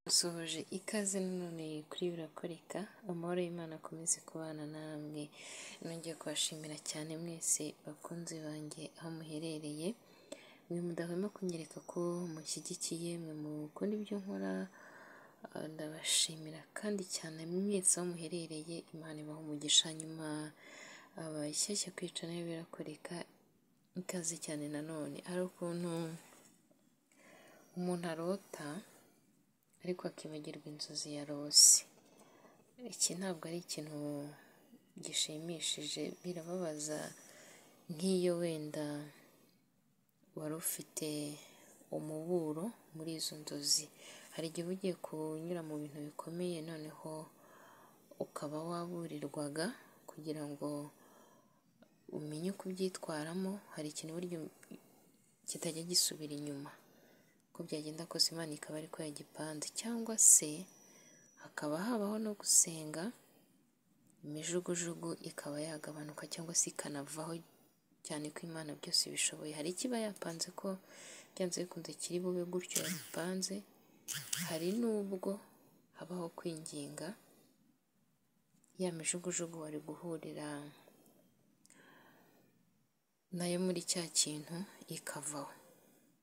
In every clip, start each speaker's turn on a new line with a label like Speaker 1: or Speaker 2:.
Speaker 1: Dusohoje ikaze none kuri birakoreka, amahoro y'Imana akomeze kubana namwe, nongeye kubashimira cyane mwese bakunzi banjye aho muherereye, mwe mudahwema kunyereka ko mushyigikiye, mwe mukunda ibyo nkora, ah, ndabashimira kandi cyane mwese aho muherereye, Imana ibaha umugisha, nyuma abashyashya kwica nayo birakoreka, ikaze cyane nanone, hari ukuntu umuntu arota ariko akibagirwa inzozi yarose iki ntabwo ari ikintu gishimishije birababaza nk'iyo wenda wari ufite umuburo muri izo nzozi hari igihe uba ugiye kunyura mu bintu bikomeye noneho ukaba waburirwaga kugira ngo umenye uko ubyitwaramo hari ikintu burya kitajya gisubira inyuma uko byagenda kose Imana ikaba ariko yagipanze cyangwa se hakaba habaho no gusenga imijugujugu ikaba yagabanuka cyangwa se ikanavaho cyane ko Imana byose bishoboye hari ikiba yapanze ko byanze bikunze kiri bube gutyo yabipanze hari n'ubwo habaho kwinginga ya mijugujugu wari guhurira nayo muri cya kintu ikavaho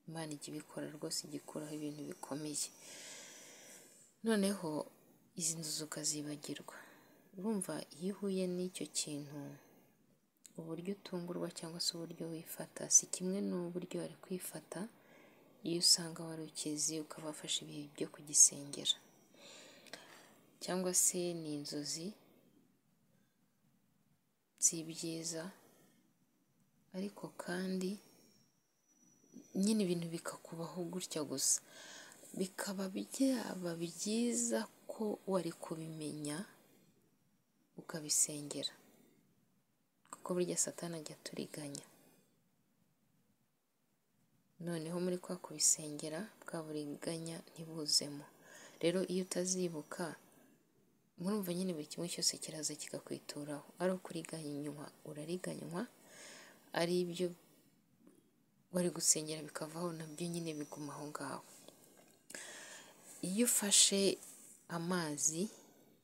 Speaker 1: Imana ijya ibikora rwose igikuraho ibintu bikomeye noneho izi nzozi ukazibagirwa urumva iyo uhuye n'icyo kintu uburyo utungurwa cyangwa se uburyo wifata si kimwe n'uburyo wari kwifata iyo usanga wari ukizi ukaba wafashe ibihe byo kugisengera cyangwa se ni inzozi si ibyiza ariko kandi nyine ibintu bikakubaho gutya gusa bikaba byaba byiza ko wari kubimenya ukabisengera kuko burya satani ajya aturiganya noneho muri kwa kubisengera bwa buriganya ntibuzemo rero iyo utazibuka murumva nyine buri kimwe cyose kiraza kikakwituraho ari ukuriganywa urariganywa ari ibyo wari gusengera bikavaho nabyo nyine biguma aho ngaho iyo ufashe amazi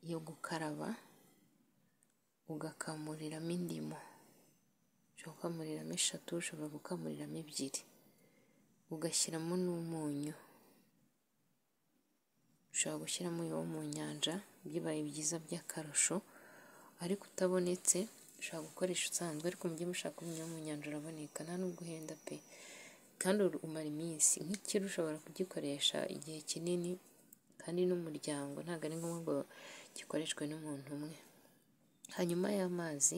Speaker 1: yo gukaraba ugakamuriramo indimu ushobora gukamuriramo eshatu ushobora gukamuriramo ebyiri ugashyiramo n'umunyu ushobora gushyiramo uwo mu nyanja bibaye byiza by'akarusho ariko utabonetse ushobora gukoresha usanzwe ariko mu gihe mushaka umenya wo mu nyanja uraboneka nta nubwo uhenda pe kandi umara iminsi nk'ikiro ushobora kugikoresha igihe kinini kandi n'umuryango ntabwo ari ngombwa ngo gikoreshwe n'umuntu umwe hanyuma y'amazi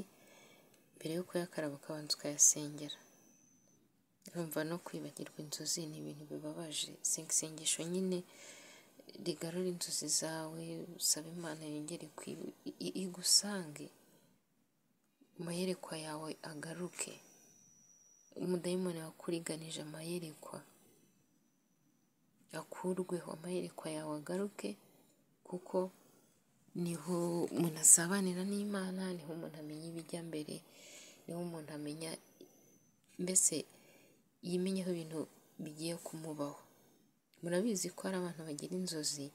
Speaker 1: mbere yo kuyakaraba ukabanza ukayasengera urumva no kwibagirwa inzozi ni ibintu bibabaje isengesho nyine rigarura inzozi zawe usaba imana yongere igusange amayerekwa yawe agaruke umudayimoni wakuriganije amayerekwa akurweho amayerekwa yawe agaruke kuko niho umuntu azabanira n'imana niho umuntu amenya ibijya mbere niho umuntu amenya mbese yimenyeho ibintu bigiye kumubaho murabizi ko hari abantu bagira inzozi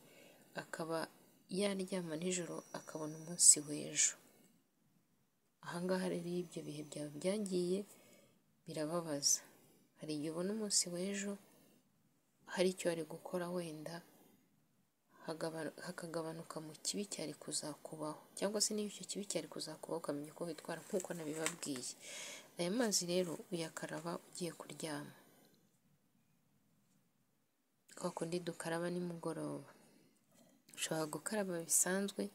Speaker 1: akaba yaryama nijoro akabona umunsi w'ejo ahangaha rero iyo ibyo bihe byawe byagiye birababaza hari igihe ubona umunsi w'ejo hari icyo wari gukora wenda hakagabanuka mu kibi cyari kuzakubaho cyangwa se niba icyo kibi cyari kuzakubaho ukamenya uko witwara nk'uko nabibabwiye aya mazi rero uyakaraba ugiye kuryama kwa kundi dukaraba nimugoroba ushobora gukaraba bisanzwe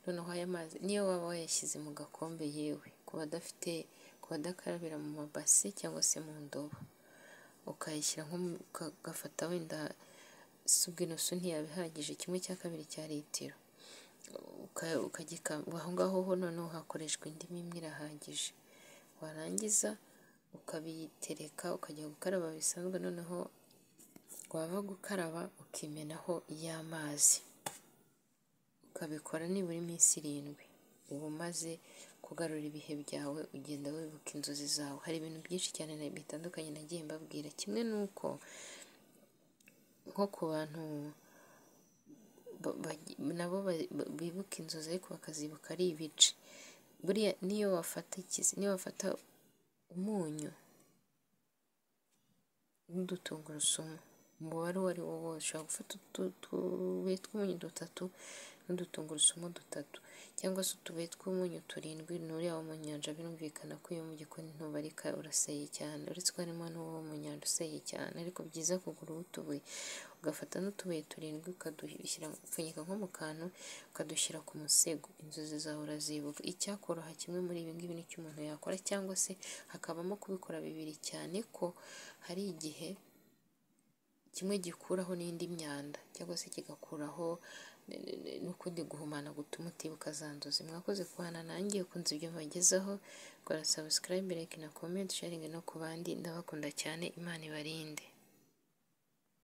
Speaker 1: noneho aya mazi niyo waba wayashyize mu gakombe yewe ku badafite ku badakarabira mu mabase cyangwa se mu ndobo ukayashyira nko ugafata wenda subwe inusu ntiyaba ihagije kimwe cya kabiri cya litiro aho ngaho ho noneho hakoreshwa indimi imwe irahagije warangiza ukabitereka ukajya gukaraba bisanzwe noneho wava gukaraba ukimenaho y'amazi ukabikora nibura iminsi irindwi uba umaze kugarura ibihe byawe ugenda wibuka inzozi zawe hari ibintu byinshi cyane bitandukanye nagiye mbabwira kimwe ni uko nko ku bantu nabo bibuka inzozi ariko bakazibuka ari ibice buriya niyo wafata ikizi niyo wafata umunyu n'udutungurusumu umubare uwo ari wo wose ushobora gufata utubuye tw'umunyu dutatu n'udutungurusumu dutatu cyangwa se utubuye tw'umunyu turindwi n'uriya wo mu nyanja birumvikana ko iyo mu gikoni ntubarika uraseye cyane uretse ko harimo n'uwo mu nyanja useye cyane ariko byiza kugura utubuye ugafata n'utubuye turindwi ukadushyira upfunyika nko mu kantu ukadushyira ku musego inzozi zawe urazibuka icyakoroha kimwe muri ibi ngibi nicyo umuntu yakora cyangwa se hakabamo kubikora bibiri cyane ko hari igihe kimwe gikuraho n'indi myanda cyangwa se kigakuraho n'ukundi guhumana gutuma utibuka za nzozi mwakoze kubana nanjye ukunze ibyo mbagezaho kora subscribe like na comment sharing no ku bandi ndabakunda cyane imana ibarinde